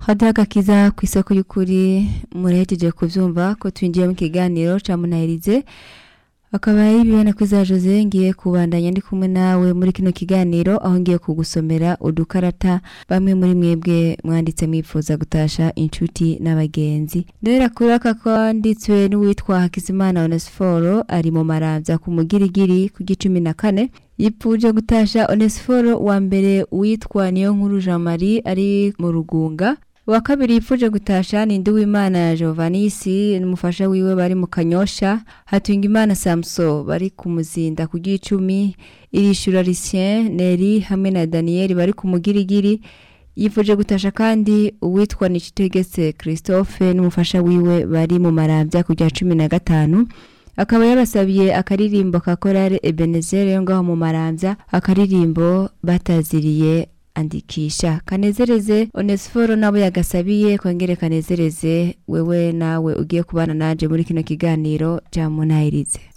hadiho agakiza ku isoko y'ukuri murahejeje kuvyumva ko twinjiye mu kiganiro ca munahirize akaba ari bibona ko za Jose ngiye kubandanya ndi kumwe nawe muri kino kiganiro aho ngiye kugusomera udukarata bamwe muri mwebwe mwanditse mwifuza gutasha inshuti n'abagenzi ndera kuri aka kwanditswe n'uwitwa Hakizimana Onesforo ari mu maramvya ku mugirigiri ku gicumi na kane yipfuje gutasha Onesforo wa mbere witwa niyo nkuru Jean Marie ari mu rugunga wa kabiri yipfuje gutasha ni Nduwimana Giovanisi n'umufasha wiwe bari mu Kanyosha Hatungimana Samso bari ku muzinda ku gicumi irishura Lucien Neri hamwe na Daniel bari ku mugirigiri yifuje gutasha kandi uwitwa Nikitegetse Christophe n'umufasha wiwe bari mu maramvya ku rya cumi na gatanu akaba yabasabiye akaririmbo ka korale Ebenezer yo ngaho mu maramvya akaririmbo bataziriye andikisha kanezereze onesiforo nabo yagasabiye kongere kanezereze wewe nawe ugiye kubana nanje muri kino kiganiro cya munahirize